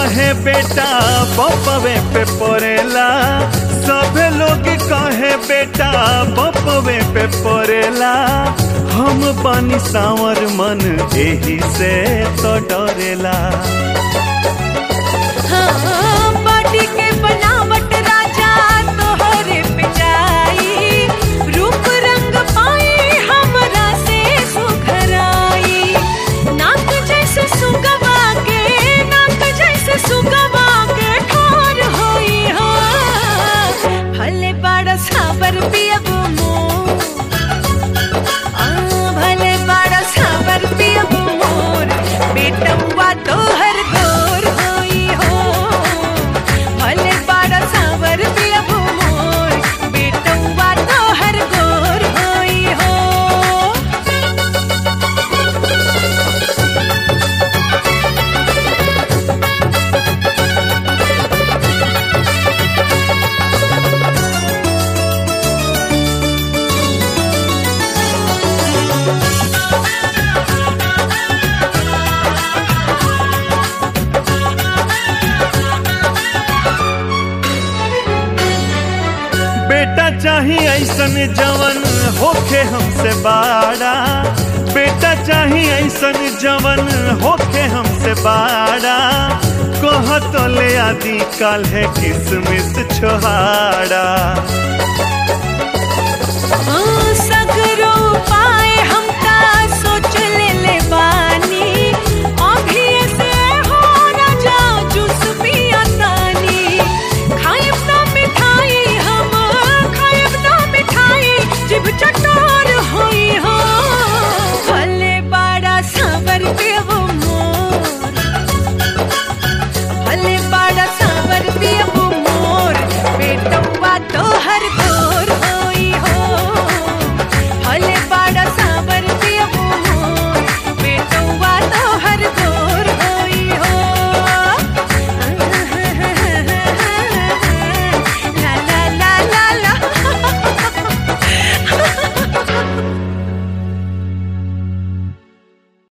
कहे बेटा बपवे पे पड़ेला सभे लोग कहे बेटा बपवे पे पड़ेला हम बनी सावर मन एही से तो डरेला हाँ, बॉडी के बनावट राजा तोहरे पे जाई रूप रंग पाई हमरा से सुघराई नाक जैसे सुगवा के नाक जैसे सुगवा के ठोर होई हो भले बड़ा साबर पियब मोर आ, भले बड़ा साबर पियब मोर बेटवा तोहर गोर होई हो भले बड़ा साबर पियब मोर बेटवा तोहर गोर होई हो बेटा चाहिए ऐसन जवन होखे हमसे बाड़ा बेटा चाहिए ऐसन जवन होखे हमसे बाड़ा कह तो ले आदि काल है किसमिस छोहाड़ा ओ सगरो पाए हमका सोच ले ले बानी अभी ऐसे हो न जाओ जूस पिया तानी खाइब ना मिठाई हम खाइब ना मिठाई जिब चटो